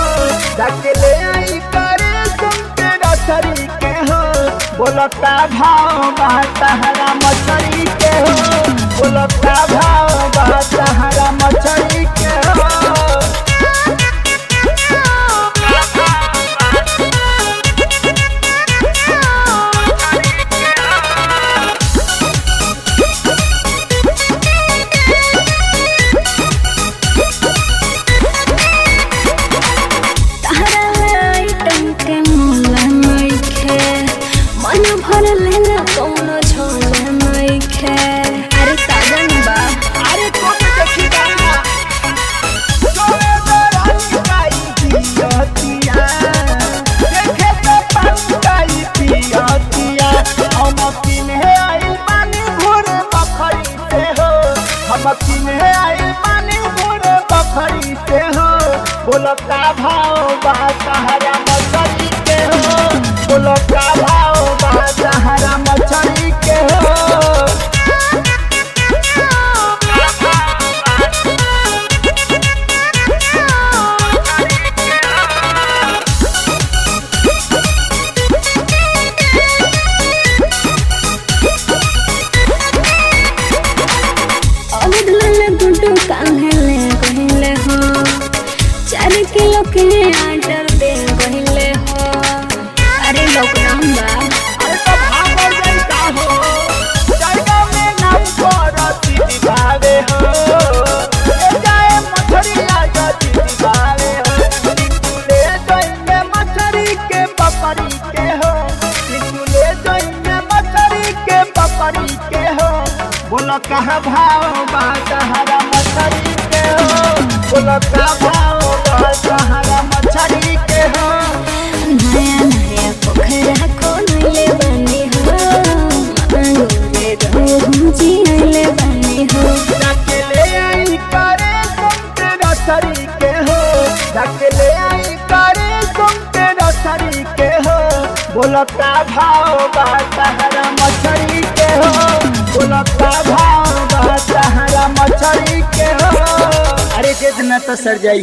जाके ले आई करे सुनते रसरी के हो बोलता भाव बा तहरा मछरी के हो बोलता भाव बा तहरा मछरी के हो तहरा आइटम के मोला नइखे मन भर लेला कौनो झोला नइखे अरे साजन बा अरे कौन देखी गाना सोए दरानी काई पियतिया देखे तो पंकाई पियतिया हम किने आई पानी घोर बखरी से हो हम किने आई पानी घोर बखरी से हो बोलता भाव बा सहारा मछली के हो बोलता भाव बा सहारा मछली के हो अवध लाल गुड्डू कान्हे ले कहिले हो चार किलो के आटर दे कहिले हो अरे लॉकडाउन बा अरे तो भागल जाइता हो जायगा में नाम करती दिखावे हो ले जाए मछरिया गति दिखावे हो निकुले जाइए मछरी के पपरी के हो निकुले जाइए मछरी के पपरी के हो बोलो कहाँ भाव बा सहारा मछरी के हो बोलो कहाँ भाव बा सहारा मछरी के हो नया नया पोखरा खोलले बनी हो मांगोरे रहूं जियले बनी हो जाके ले आई करे सुनते नर्सरी के हो जाके ले आई करे सुनते नर्सरी के हो बोलता भाव बा सहारा मछरी के हो बोलता भाव बा सहारा मछरी के हो अरे जितना तो सर जाई